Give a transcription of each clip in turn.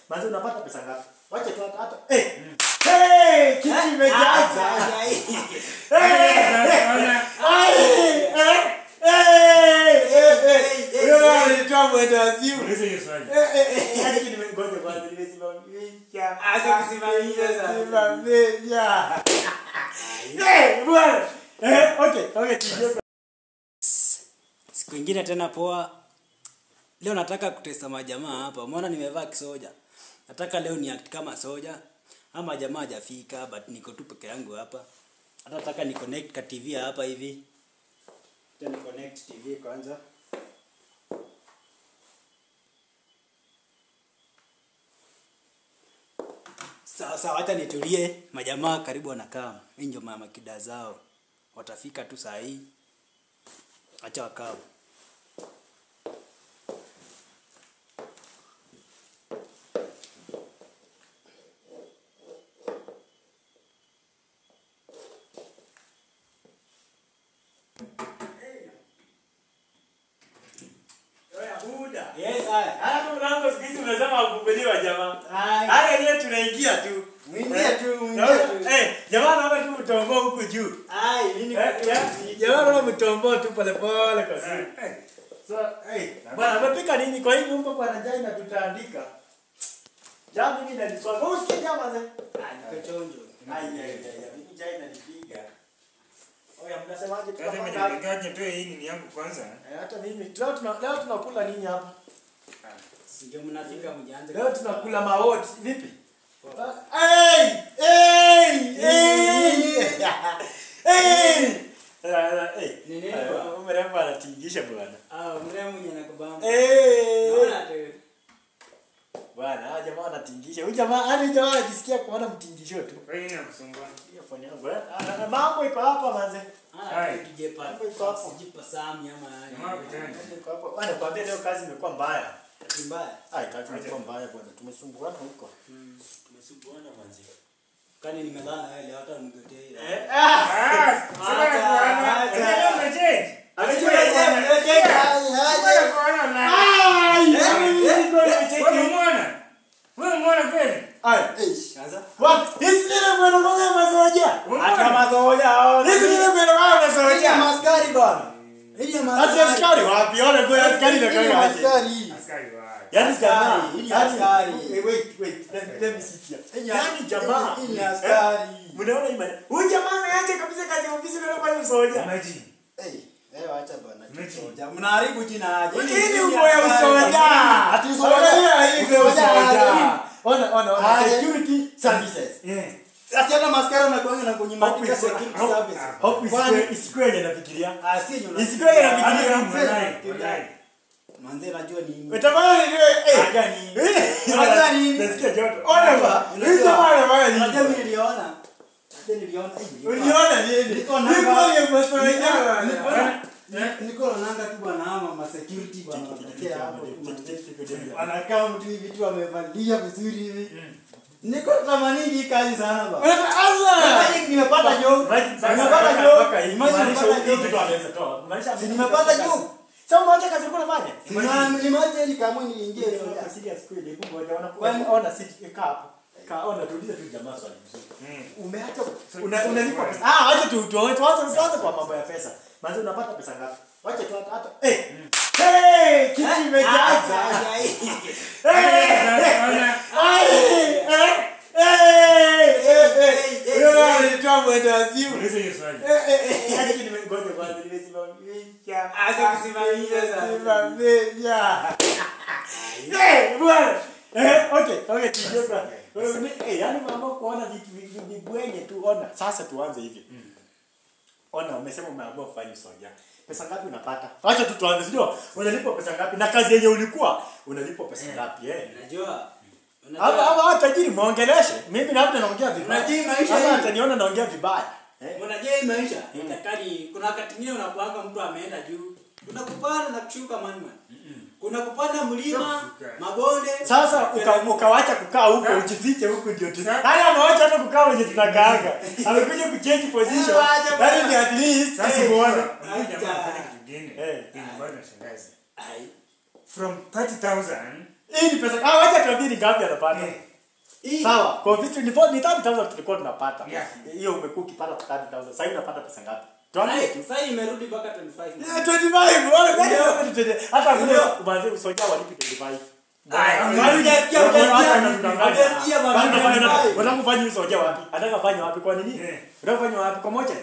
Manzi unapata pesa ngapi? Wacha tu hata hata. Eh. Hey, kiti imejaza. Uliza hiyo swali. Acha kusimamisha sasa. Siku ingine tena poa. Leo nataka kutesta majamaa hapa. Umeona nimevaa kisoja. Nataka leo ni act kama soja. Ama jamaa hajafika but niko tu peke yangu hapa. Hata nataka ni connect ka TV hapa hivi. Tena ni connect TV kwanza. Sasa wacha nitulie. Majamaa karibu wanakaa. Hii ndio mama kida zao. Watafika tu saa hii. Acha wakaa. Yes, haya. Hata mlango siku hizi unasema kufunguliwa jamaa. Haya. Haya yenyewe tunaingia tu. Mwingie tu, mwingie Naona- tu. Eh, jamaa naona tu mtombo huku juu. Ai, mimi Eh, ya- Jamaa naona mtombo tu pole pole kwa simu. Eh, So, eh, bwana umepika nini kwa hii nyumba bwana jai na tutaandika. Jamaa mimi naniswaga. Wewe usikie jamaa ze. Kachonjo. Ai ai ai, ai, mimi jai nanipiga. Oya mnasemaje Sasa tukapanga? imejulikanaje nitoe hii nini yangu kwanza? Eh, hata mimi leo tuna leo tunakula nini hapa? Ndio mnafika mjanze. Leo tunakula maoti. Vipi? Hey! Hey! Hey! Hey! Ni nini? Mrembo anatingisha bwana. Ah, mrembo mwenye nakubamba. Eh! Naona tu. Bwana, hawa jamaa wanatingisha. Huyu jamaa, hadi jamaa anajisikia kuona mtingisho tu. Kwa hiyo inakusumbua. Hiyo phone yangu. eh. Ah, na mambo iko hapa manze. Ah, Hai. tujipa. Hapo iko hapo. Sijipa sami ama Jamaa vitani. Mambo iko hapa. Bwana, kwambia leo kazi imekuwa mbaya. ni mbaya. Ai, kazi imekuwa mbaya bwana. Tumesumbuana huko. Tumesumbuana manze. Kani nimelala wewe leo hata mgotee. Eh, ah! Ah, sasa Acha, kuona. acha. Leo umechange. Amechukua Acha, jamaa. acha, Wewe kuona na. Ai! Mimi nilikuwa Wewe nimecheki. umeona? Wewe umeona kweli? Ai. Sasa. What? Hizi zile mwendo kwanza mazoja. Umeona? mazoja haona. Hizi zile mwendo kwanza Hii ya mazoja. maskari bwana. Hii ya Ati askari wapi? Ona kwa askari na Hii ya kanga aje. maskari. Askari wa. Yaani jamaa, Hii ni yaani- askari. Eh, wait, wait. Let, let me sit here. Hii ni- Yaani jamaa. hii ni eh, askari. Mnaona imani. Huyu jamaa ameacha kabisa kazi ya ofisi ndio anafanya usoja. Imagine. Eh, eh acha bwana. Mechi. Soja. Mnaharibu jina aje. Hii ni uko ya usoja. Ati usoja. Angalia hii ni Usoja. usoja. Ona ona ona Aje. security services. Yeah. Sasa hata maskara unakuanga na kwenye Hope maandika is- security hope- service. hope Kwani- is- is kweli nafikiria. Ah, si nyuna. Isikuwe ya Hadi nafikiria. kama walai, walai. Manze najua ni Utafanya nini wewe? Eh. Haja ni. Eh. Unajua nini? Nasikia joto. Ona ba. Hii jamaa anafanya nini? Unajua mimi niliona. Hata niliona. eh, nilikuwa- Uliona nini? Niko na- Niko ya masoja. Niko na- Niko naonanga tu bwana ama ma security bwana wanatokea hapo tu manze. Wanakaa mtu hivi tu wamevalia vizuri hivi. Niko tamaningi hii kazi sana bwana. Imagine nimepata job. Nimepata job. Imagine nimepata job. Si nimepata job. Sina nimeacha ili kamwe niingie soja. Kwani- Mm. Umeacha una- unalipa pesa. Ah, wacha tu tu tuanze tuanze kwa mambo ya pesa. Manzi unapata pesa ngapi? Wacha tu hata hata eh. Hey, kiti imejaza. Uliza hiyo swali. Acha kusimamisha sasa. yaani mama kuona vitu vitu vibwenye tu ona sasa tuanze hivi ona umesema umeamua kufanya soja pesa ngapi unapata acha tu tuanze sio unalipwa pesa ngapi na kazi yenye ulikuwa unalipwa pesa ngapi eh Unajua? Hapa Unajua? hapa hata tajiri muongeleshe. Mimi labda naongea vibaya. Unajui maisha Hapa hii. ataniona naongea vibaya. Eh? Unajua hii maisha itakani kuna wakati mwingine unakuanga mtu ameenda juu. Kuna kupanda na kushuka man man. Kuna kupanda mlima, Shuka. mabonde. Sasa uka- ukawacha kukaa huko ujifiche huko ndio tu. Haya amewacha hata kukaa wenye tunakaanga. Amekuja kuchange position. Eh, wacha That is at least Sasa asimuone. huyu jamaa Acha. anafanya kitu kingine. Eh. Yenye bado nashangaza. Ai. From 30,000 Hii ni pesa. Ah, wacha tuambie ni ngapi anapata. Eh. Hii- Sawa. Kwa vitu ni ni 30000 tulikuwa tunapata. Yeah. Hiyo umekuwa ukipata 30000. Sasa hivi unapata pesa ngapi? Tuambie tu. Sasa imerudi mpaka 25. Yeah, 25. Wala gani Ndio. wewe ni 20. Hata kule Ndio. umanze usoja walipi 25. Aya, Bado hujasikia, hujasikia. Hujasikia bado, Kwani unafanya nini? 25. Unataka kufanya usoja wapi? Anataka kufanya wapi kwa nini? Eh. Unataka kufanya wapi kwa moja?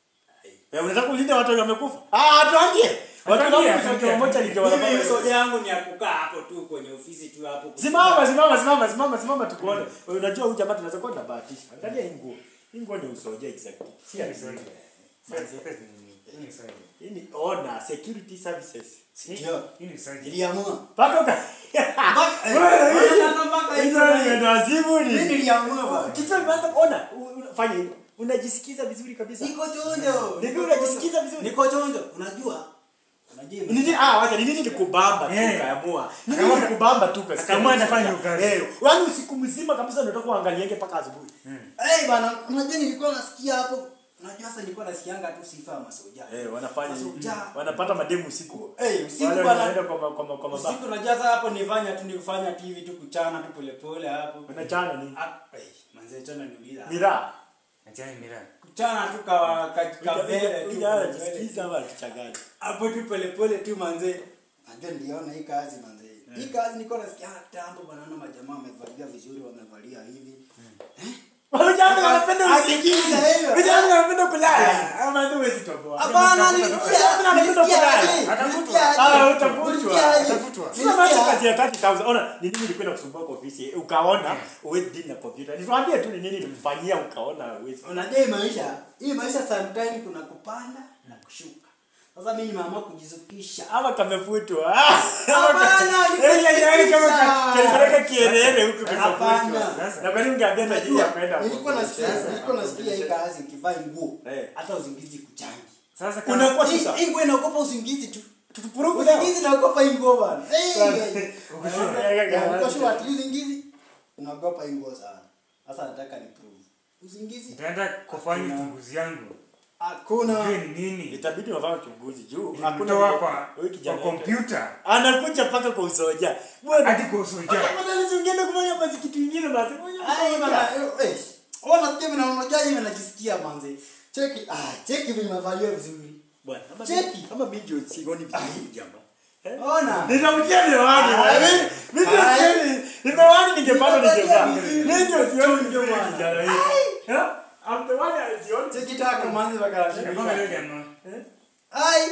Eh, unataka kulinda watu wenye wamekufa? Ah, tuambie. Watu Tuambie, wangu tuambie. usoja moja ni Mimi wanafanya. soja yangu ni ya kukaa hapo tu kwenye ofisi tu hapo. Simama, simama, simama, simama, simama tukuone. Unajua huyu jamaa tunaweza kuwa tunabahatisha. Angalia hii nguo. Hii nguo ni usoja exactly. Si ati Sorry. Manze, Hii ni sorry. Hii ni ona security services. Ndio. Hii ni sorry. Niliamua. Paka uka. Mpaka- eh, Wewe, hii- mpaka- mpaka Hizo hizo ni ni- ndio azimu Mimi ni. niliamua bwana. Kitu imeanza kuona. u- u- Fanya hivyo. Unajisikiza vizuri kabisa. Niko chonjo. Ni vile unajisikiza vizuri. Niko chonjo. Unajua? Unajua Ni nini ah wacha ni nini nikubamba tu Eh. kaamua. Ni nini Akaamua- nikubamba tu kasi. akaamua anafanya ukazi. Eh, yaani usiku mzima kabisa unataka kuangalienge mpaka asubuhi. Eh bana, unajua nilikuwa nasikia hapo. Unajua sasa nilikuwa nasikianga tu sifa ya masoja. Eh, wanafanya Masoja. wanapata mademu usiku. Eh, usiku Wale bana. wanaenda kwa ma- kwa ma- kwa mabaa. Usiku unajua sasa hapo nifanya tu nikufanya TV tu kuchana tu polepole hapo. Unachana nini? Ah, eh, manze chana niuliza. Miraa. Achana mira. Kuchana tu ka ka kavele tu. Ujana polepole. jisikiza ama tuchanganye. hapo tu polepole tu manze najua niliona hii kazi manze hii kazi niko nasikia tambo banaona majamaa wamevalia vizuri wamevalia hivi Vijana wanapenda Asikiza usingizi. hivyo. Vijana wanapenda kulala. Ama ndio huwezi toboa. hapana Vijana nilisikia wanapenda nilisikia kulala. aje, Atafutwa. nilisikia aje, Ah, utafutwa. nilisikia aje, Atafutwa. Sasa macho nilisikia kazi ya 30000. Ona, ni nini ulikwenda kusumbua kwa ofisi? Ukaona uwezi deal na computer. Nikwambie tu ni nini nilikufanyia ukaona uwezi. unajua hii maisha hii maisha sometime kuna kupanda na kushuka sasa mimi nimeamua kujizukisha Ama kamefutwa. Ah, Hapana, Eh, ya- ya- ya- kama nikujizukisha. ka- kalipeleka kierere huku Hapana. kimefutwa. Na kwa nini ungeambia tajiri ya kwenda? nilikuwa nasikia Sasa, nilikuwa nasikia hii kazi ukivaa nguo Eh. hata usingizi kuchangi Sasa kama Unakuwa Hii- tisa. hii nguo inaogopa usingizi tu Tutupuruku leo. usingizi naogopa hii nguo bana Eh, Sasa, eh, ukishuka, ya- ya- uko sure ati usingizi unaogopa hii nguo sana sasa nataka ni prove usingizi nitaenda kufanya uchunguzi yangu. hakuna Ujue ni nini. Itabidi wafanye uchunguzi juu Nilimtoa kwa huyu kwa kijana kompyuta. anakuja mpaka kwa usoja. Bwana Hadi kwa usoja. Ungeenda kufanya basi kitu kingine basi. ai bana eh ona nasikia mimi naona mimi najisikia manze cheki ah cheki vile nimevalia vizuri Bwana, ama Cheki. mimi- ama mimi ndio sioni vizuri jamaa. Eh? ona Nitakutia miwani. Ah, Mimi mimi ndio ah, sioni. Miwani ningepata Nimevalia ningevaa. vizuri. Mimi ndio sioni Chonjo vizuri bwana. kijana hii. Eh? I'm the one that sioni. cheki taka manze bakala Kama leo jamaa. ai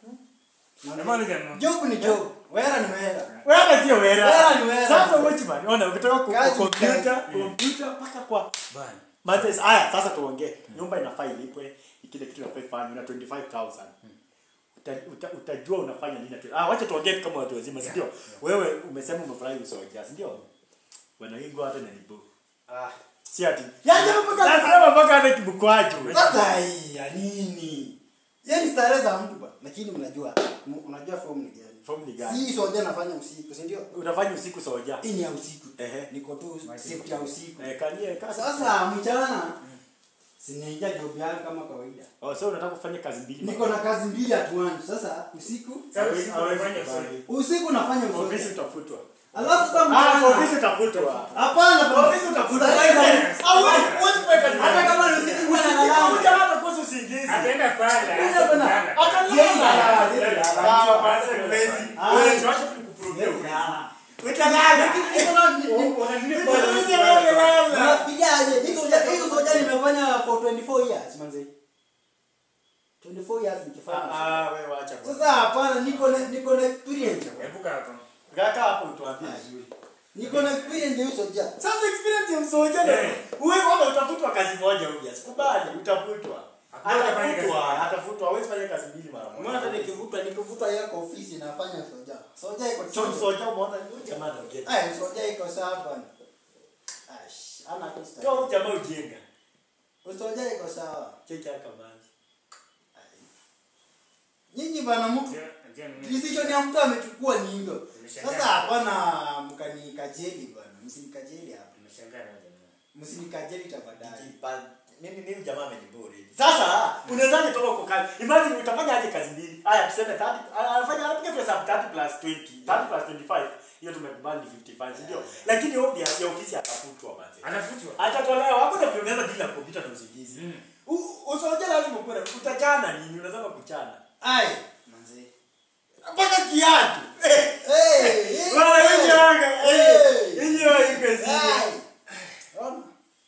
Kama leo jamaa. job ni job wera ni wera Wewe sio wera. Wera ni wera. Sasa watchman, ona ukitoka kwa Kazi kompyuta, kazi. kompyuta mpaka kwa Bana. Mates, haya sasa tuongee. Nyumba inafaa ilipwe, kile kitu inafaa ifanywe na 25000. Uta, uta, utajua unafanya nini na tu- Ah, wacha tuongee tu kama watu wazima, si ndio? Wewe umesema umefurahi usoja, si ndio? Bwana Ingo hata na nibu. ah Si ati. Yaje mpaka sasa mpaka hata kibukwaju. sasa hii ya nini yeye ni starehe za mtu bwana lakini mnajua m- unajua form ni gani Form ni gani? si soja nafanya usiku si ndio Unafanya usiku soja. hii ni ya usiku Ehe. niko tu shift ya usiku Eh, kanie kazi. sasa mchana sinaingia job yangu kama kawaida Oh, so unataka kufanya kazi mbili. niko na kazi mbili at once sasa usiku Sasa Hawezi- usiku hawezi unafanya kubali. usiku nafanya Ofisi usoja utafutwa. alafu sasa Ah, mchana ofisi utafutwa. hapana bro. Ofisi utafutwa. Starehe za- Hawezi huwezi kuweka kazi. hata kama ni usiku bwana Usiku nalala. utaona atakosa usingizi. Ataenda pale. Ila bana. atalala. Yeye nalala, yeye nalala. Utalala. Ah. Wewe tuache tukuprove. Yeye nalala. Utalala. Unafikiriaje? Hii soja- hii soja nimefanya for 24 years manze. 24 years nikifanya. Ah, wewe wacha kwanza. Sasa hapana niko na niko na experience. Epuka hapo. Kaka hapo utuambie vizuri. Niko na experience ya hii soja. Sasa experience ya msoja na Eh. wewe kama utafutwa kazi moja huja. Sikubali, utafutwa. Hakuna kufanya kazi Atafutwa, moja. atafutwa. Hawezi fanya kazi mbili mara moja. Mbona hata nikivuta nikivuta yako ofisi nafanya soja. Soja iko So chonjo. msoja umeona huyu jamaa anaongea. Eh, soja iko sawa bwana. Ash, ana Toa kista. huyu jamaa ujinga. Soja iko sawa. Cheki haka maji. Nyinyi bana mtu Je- je, ni- decision ya mtu amechukua ni hivyo. Nimeshangaa. Sasa hapana mkanikajeli bwana. Msinikajeli hapa. Nimeshangaa na jamaa. Msinikajeli tafadhali. Kijipa- Mimi mimi jamaa ameniburi. Sasa unawezaje toka kwa kazi? Imagine utafanya aje kazi mbili? Haya tuseme 30 anafanya anapiga tu hesabu 30 plus 20, 30 plus 25 hiyo tumekubali ni 55 ndio lakini obvious ya ofisi atafutwa manzi Anafutwa. atatolewa hakuna vile unaweza bila kompyuta na usingizi Mm. U- usoje lazima kuwe na- utachana nini unasema kuchana ai manze mpaka kiatu Eh, hey hey, Bwana, hey, hii anga, eh, hey. hii wa iko Ai. sisi. Ona.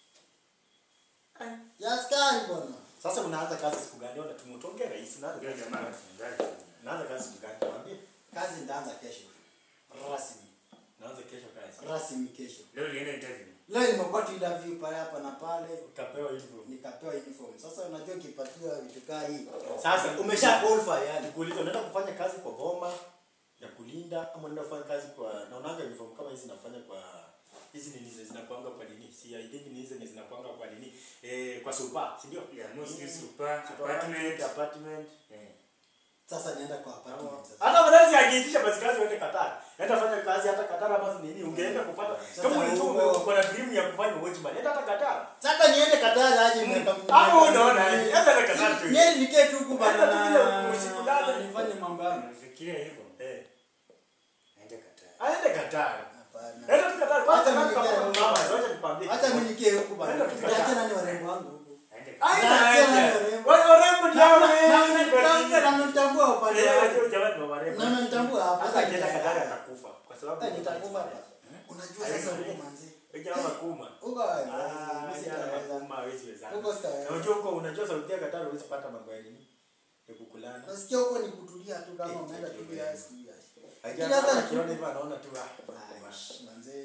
Ya askari bwana. sasa unaanza kazi siku gani ona tumutonge rais unaanza Ndio kazi siku jamaa. gani? unaanza kazi siku gani tuambie Kazi ndaanza kesho. Rasmi. unaanza kesho kazi Rasmi kesho. Leo ulienda interview. Leo nimekuwa tu interview pale hapa na pale ukapewa hivyo nikapewa uniform. Sasa unajua ukipatiwa vitu kaa hii. Sasa Umesha qualify yani. nikuuliza unaenda kufanya kazi kwa boma ya kulinda ama unaenda kufanya kazi kwa na unaanga uniform kama hizi nafanya kwa hizi nini hizi zinakuanga kwa nini si I think ni hizi ni zinakuanga kwa nini eh kwa super si ndio Yeah, mostly Mm. super, apartment. apartment Eh. Sasa naenda kwa apartment sasa. hata mwananchi akiitisha basi kazi uende Qatar enda fanya kazi hata Qatar ama si nini ungeenda kupata Sasa kama ulikuwa huko- uko na dream ya kufanya watchman enda hata Qatar Sasa niende Qatar aje miaka hapo unaona aje enda hata Qatar tu Niende nikae tu huku bana Hata tukija na usiku lala. nifanye mambo yangu. Unafikiria hivyo? eh Aende Qatar. aende Qatar Hapana. enda tu Qatar Hata kwanza mimi kama nikae- mama wacha nikwambie Hata mimi nikae huku bana. Nenda tu Qatar. Niache nani warembo wangu huku. Aende Qatar. Aina Naacha aje. nani warembo. Wale warembo ndio hao Na- na- wengi. na- na- namtambua upande Eh, wangu. wajua jamani wa warembo. Na namtambua hapa. Hata akienda Qatar atakufa kwa sababu Hata nitakufa hapa. Unajua sasa huko manzi. Wewe jamaa kuma. Huko Ah, mimi jana sitaweza. kuma hawezi wezana. Huko sitaweza. Na unajua huko unajua Saudi ya Qatar huwezi pata mambo ya nini? Ya kukulana. Nasikia huko ni kutulia tu kama umeenda tu ya siku ya. Ajana hata ni- akiona hivyo anaona tu ah. Aish, manze.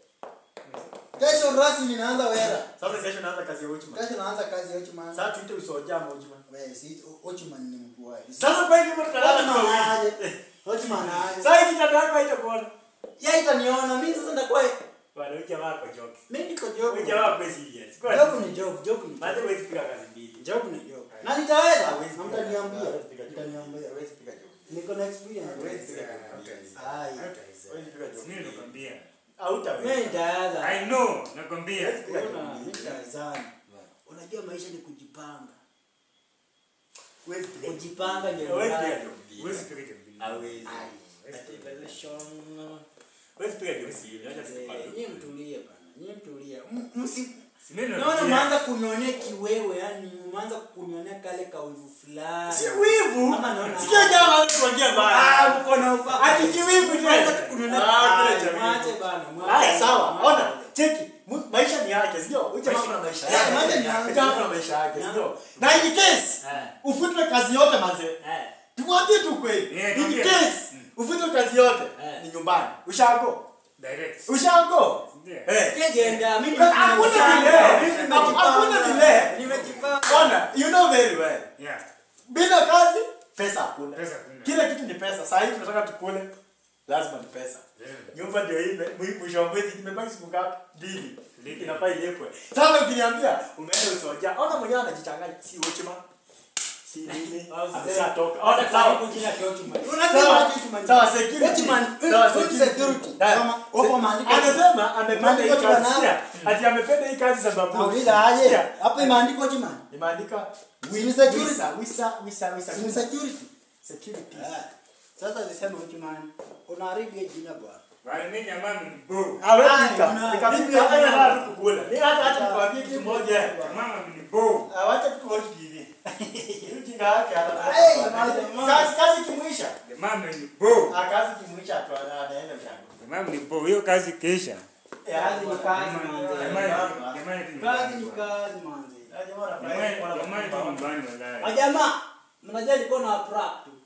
Kesho rasmi naanza wera. Sasa kesho naanza kazi ya watchman. Kesho naanza kazi ya Ochman. Sasa tuite usoja ama watchman. Wewe si Ochman ni mkuu wao. Sasa kwa hivyo tutalala Ochman kwa aje. wiki. Ochman aje. Sasa hiki kitanda yako haitakuona. Yeye itaniona mimi sasa ndakuwa Bwana huyu jamaa kwa joke. mimi niko job. Huyu jamaa kwa serious. Kwa Job ni job, job ni Maana job. huwezi piga kazi mbili. Job ni job. Na nitaweza. Hawezi piga- Mtaniambia. hawezi piga joke. Mtaniambia. Hawezi piga joke. Niko na experience. Hawezi piga Ah, joke. hautaweza. Ai. Hautaweza. Hawezi piga joke. Mimi nakwambia. Hautaweza. Mimi nitaweza. I know, nakwambia. Hawezi piga Ona, joke. mimi nitawezana. Unajua maisha ni kujipanga. Huwezi piga joke. Kujipanga ndio Hawezi mbaya. piga joke. Huwezi piga joke mbili. Hawezi. Huwezi piga joke. Huwezi piga joke mbili. Acha tukupange. Nyie mtulie bana. Nyie mtulie. M- Msi Si mimi Naona nakwambia. umeanza kunionea kiwewe, yani umeanza kunionea kale kawivu fulani. Si wivu. Ama naona- Sikia jamaa anakuambia Ah, mbaya. uko na ufa. Ati kiwivu tena. Umeanza tu kunionea. Ah, Ah, kule cha mwache wivu. bana, mwache. Haya sawa. Mwache. Ona, cheki. Mu- Maisha ni yake, sio? Huyu jamaa kuna maisha Eh, yake. maisha ni yake. Huyu jamaa kuna maisha yake, Yeah. sio? Na in case Eh. ufutwe kazi yote manze. Eh. Tumwambie tu kweli. Yeah, In tuambie. case ufutwe kazi yote Eh. ni nyumbani. Ushago. Direct. Ushago. Ndio. Eh. Sijaenda, mimi Hakuna nimejipanga. delay. Nimejipanga. Hakuna delay. Nimejipanga. Ona, you know very well. Yeah. bila kazi pesa hakuna Pesa hakuna. kila kitu ni pesa saa hii tunataka tukule lazima ni pesa Yeah. nyumba ndio hii mwi- mwisho wa mwezi imebaki siku ngapi mbili Lipe. inafaa ilipwe sasa ukiniambia umeenda usoja ona mwenyewe anajichanganya si uchima si nini ameshatoka ona Hata sawa karibu jina kwa Ochman. Sawa. Unasema aje Ochman? Sawa, security. Ochman, Sawa, food security. security. Haya. Kama wapo maandiko. anasema amependa hii Maandiko kazi bwana. sikia ati amependa hii kazi sababu Nauliza aje? Sikia, Hapo imeandikwa Ochman. imeandika Ni security. wisa wisa wisa wisa Si ni security. security Ah, Sasa zisema Ochman. Unaharibu hiyo jina bwana. Bwana mimi jamaa ni bo. Awepika. una- Nikapika hata ya kukula. Ni hata hata nikwambie kitu moja. Mama ni bo. Awacha tu watch TV. Hiyo jinga yake hata. Hey, jamaa. Kazi kazi kimuisha. Mama ni bo. Ah kazi kimuisha tu anaenda mshangwe. Mama ni bo. Hiyo kazi kesha. Kazi ni kazi, Jamani, manze. jamani, jamani tu Kazi nyumbani. ni kazi manze. Jamani, jamani tu nyumbani wallahi. Majamaa, mnajua nilikuwa na prank tu.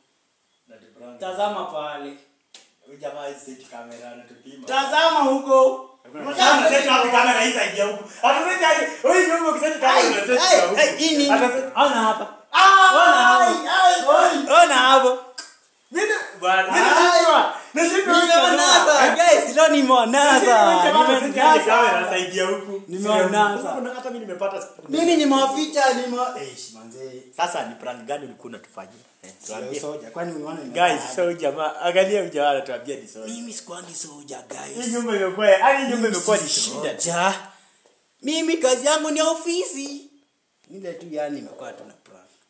Tazama pale. Huyu jamaa hizi set kamera anatupima. Tazama huko. Sasa set wapi kamera hizi idea huko. Ataseti aje? Huyu nyumba ukiseti kamera Ai, unaseti ai, huko. ai, hii nini? Ataseti. Ona hapa. Ah! Ai ai. Ona hapo. Mimi bwana, mimi Ai. nashindwa. Nashindwa. Nimeonasa. Guys, leo nimeonasa. Nimeonasa. saidia huku Nimeonasa. Huku hata mimi nimepata Mimi nimewaficha nime Eish, manze. Sasa ni prank gani ulikuwa unatufanyia? Eh, tuambie. soja. Kwani unaona ni Guys, so jamaa, angalia huyu jamaa anatuambia ni soja. mimi sikwangi soja Hii guys. nyumba imekuwa, hadi nyumba imekuwa ni shida. Soja. Mimi kazi yangu ni ofisi. Ile tu yani imekuwa tu na prank.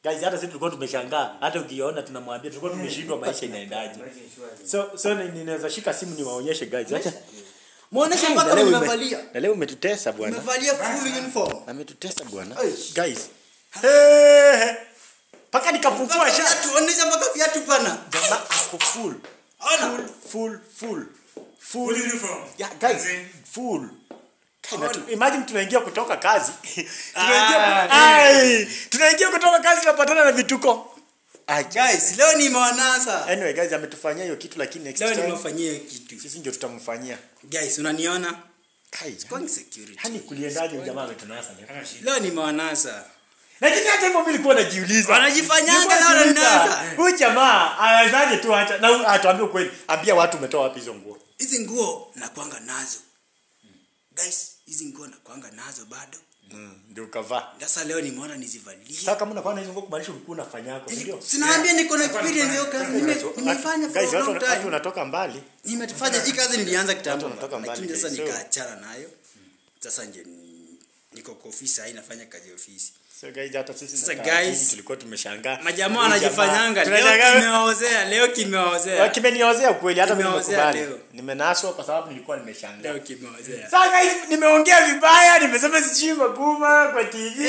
guys hata sisi tulikuwa tumeshangaa hata ukiona tunamwambia tulikuwa tumeshindwa maisha inaendaje so so ni- ninaweza shika simu niwaonyeshe guys acha Muoneshe Na mpaka leo ume- nimevalia. na leo umetutesa bwana Nimevalia full uniform. ametutesa bwana Eish. guys Hey, mpaka nikafungua sha Viatu, onesha mpaka viatu bana. jamaa ako full Ona. full full full Full uniform. yeah guys As in- full Kana tu- Ona. imagine tunaingia kutoka kazi Ah, tunaingia ai tunaingia kutoka kazi tunapatana na vituko Ai, Guys, leo nimewanasa. anyway guys ametufanyia hiyo kitu lakini next Leo time nimefanyia kitu. sisi ndio tutamfanyia Guys, unaniona? kai Going security. hani kuliendaje huyu jamaa ametunasa leo Hana shida. Leo nimewanasa. lakini hata hivyo mimi nilikuwa najiuliza Wanajifanyanga Nilikuwa na najiuliza, wananasa. huyu jamaa anawezaje tu acha na huyu- atuambie ukweli ambia watu umetoa wapi hizo nguo Hizi nguo nakwanga nazo. Guys, hizi nguo nakwanga nazo bado. ndio ukavaa Sasa leo nimeona nizivalie. sasa kama unakuwa na hizo nguo kumaanisha ulikuwa unafanya yako si ndio Sinaambia niko na experience hiyo kazi. Nime- Nimefanya for Guys, a watu long watu time. unatoka mbali Nimefanya hii kazi nilianza kitambo. Watu wanatoka mbali, Lakini sasa guys, so- nikaachana nayo. Sasa nje ni- niko kwa ofisi hii nafanya kazi ya ofisi. so guys hata sisi Sasa na Taratibu guys, tulikuwa tumeshangaa Majamaa Huyu wanajifanyanga jamaa- leo tunashangaa- kimewaozea, leo kimewaozea. kimeniozea kweli hata mimi Kimeozea nimekubali leo. nimenaswa kwa sababu nilikuwa nimeshangaa Leo kimewaozea. sasa guys nimeongea vibaya nimesema sijui maguma kwa tv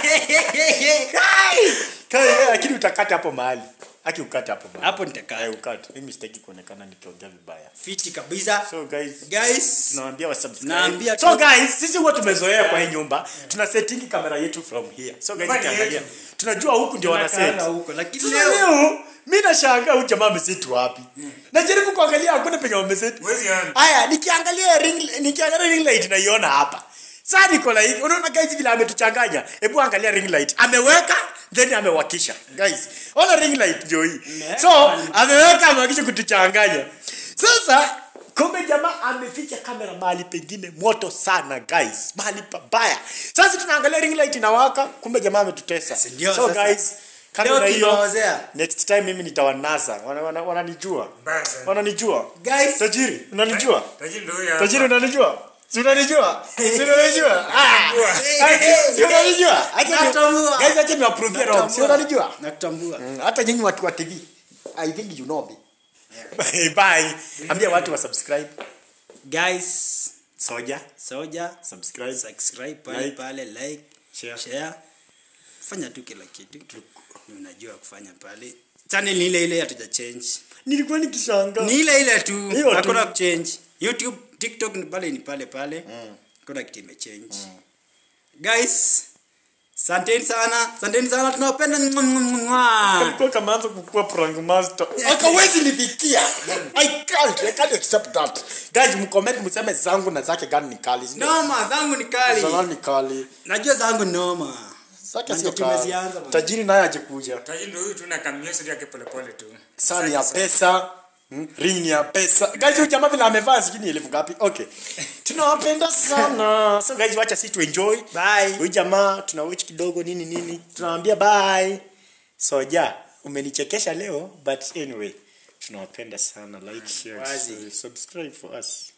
Kai! Kai, eh, lakini utakata hapo mahali aki ukate hapo mahali Hapo nitakaa. Eh, ukate mimi sitaki kuonekana nikiongea vibaya Fiti kabisa. so guys Guys, tunawaambia wasubscribe. Naambia so tu- guys sisi huwa tumezoea kwa hii nyumba tuna setting kamera yetu from here so guys Nyumbani ukiangalia yetu. tunajua huku ndio wana set tunakaanga huko lakini sasa leo leo mimi nashangaa huyu jamaa ameseti wapi najaribu kuangalia hakuna penye wameseti Huwezi ona. haya nikiangalia ring nikiangalia ring light naiona hapa sasa niko like unaona guys vile ametuchanganya hebu angalia ring light ameweka then amewakisha guys ona ring light ndio hii so ameweka amewakisha kutuchanganya sasa kumbe jamaa ameficha kamera mahali pengine moto sana guys mahali pabaya sasa tunaangalia ring light inawaka kumbe jamaa ametutesa ndio so sasa. guys kamera Leo hiyo kimewaozea. next time mimi nitawanasa wananijua wana, wananijua. Mbaya sana. wananijua Guys. tajiri unanijua Tajiri ndio huyu hapa. tajiri unanijua si unanijua si unanijua Ah, hey, si unanijua acha ni- Natambua. guys acha niwaprove wrong si unanijua nakutambua Mm, hata nyinyi watu wa tv i think you know me bye ambia watu wa subscribe guys soja soja subscribe subscribe pale Like. pale like Share. share fanya tu kila kitu Ni unajua kufanya pale channel ni ile ile hatuja change nilikuwa nikishanga ni ile ile tu Hiyo tu. hakuna change youtube tiktok ni pale ni pale pale hakuna kitu imechange guys santeni sana santeni sana tunawapenda Mwah, mwah, mwah. alikuwa kamaanza kukua prank master akawezi nifikia i can't i can't accept that guys mcomment mseme zangu na zake gani ni kali si ndio? noma zangu ni kali zangu ni kali najua zangu ni noma zake Na sio ndio tumezianza, kali man. tajiri naye ajekuja Tajiri ndio huyu tu na kamnyesa yake polepole tu. saa ni ya pesa mm, ring ni ya pesa guys huyu jamaa vile amevaa sijui ni elfu ngapi okay tunawapenda sana so guys wacha si tuenjoy Bye. huyu jamaa tuna watch kidogo nini nini tunawambia bye soja umenichekesha leo but anyway tunawapenda sana like share Wazi. subscribe for us